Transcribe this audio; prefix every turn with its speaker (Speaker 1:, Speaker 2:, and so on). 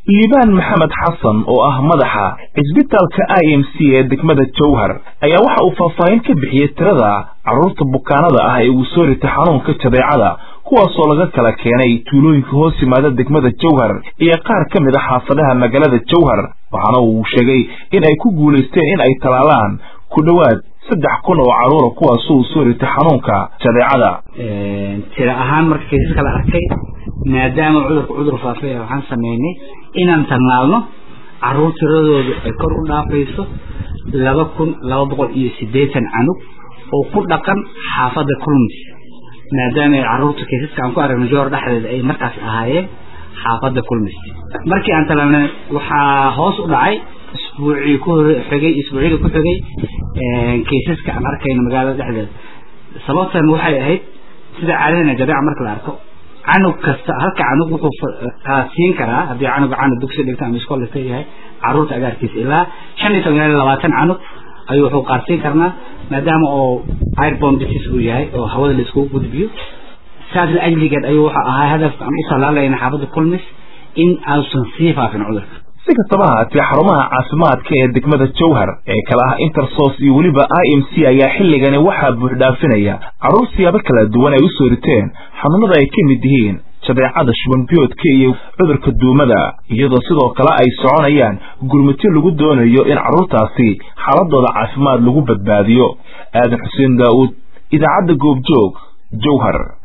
Speaker 1: liibaan maxamed xasan oo ah madaxa cisbitaalka i m c ee degmada jowhar ayaa waxa uu faahfaahin ka bixiyey tirada carruurta bukaanada ah ee uu soo ritay xanuunka jadeecada kuwaasoo laga kala keenay tuulooyinka hoos yimaada degmada jowhar iyo qaar ka mid a xaafadaha magaalada jowhar waxaana uu sheegay in ay ku guulaysteen in ay talaalaan ku dhowaad saddex kun oo carruura kuwaas uu soo ritay xanuunka jadeecada
Speaker 2: tira ahaan marka kaysaska la arkay maadaama cudurka cudur faafay waxaan sameynay inaan talnaalno carruur tiradoodu ay kor u dhaafayso laba kun laba boqol iyo siddeetan canug oo ku dhaqan xaafadda kulmis maadaama ay carruurta kaysaska aan ku aragno joor dhexdeeda ay markaas ahaayeen xaafadda kulmis markii aan talaalnay waxaa hoos u dhacay isbuucii ku xigay isbuucyada ku xigay kaysaska aan arkayno magaalada dhexdeeda sababtan waxay ahayd sida caadadana jadeeca marka la arko canug kasta halka canug wuxuu siin karaa haddii canuga canug dugsi dhigta ama iskool dhigta yahay carruurta agaarkiisa ilaa shan iyo toban ilaa labaatan canug ayuu wuxuu qaarsiin karnaa maadaama oo airbomb disease uu yahay oo hawada la iskugu gudbiyo saas la ajligeed ayuu wuxuu ahaa hadafka aan u talaalayna xaafadda kulmis in aansan sii faafin cudurka
Speaker 1: si kastaba haatee xarumaha caafimaadka ee degmada jowhar ee kale ah intersos iyo weliba i m c ayaa xilligani waxaa buuxdhaafinaya carruur siyaabo kala duwan ay u soo riteen xanuunada ay ka mid yihiin jadeecada shubanbiyoodka iyo cudurka duumada iyadoo sidoo kale ay soconayaan gurmutyo lagu doonayo in carruurtaasi xaaladooda caafimaad lagu badbaadiyo aadan xuseen daa'uud idaacadda goobjoog jowhar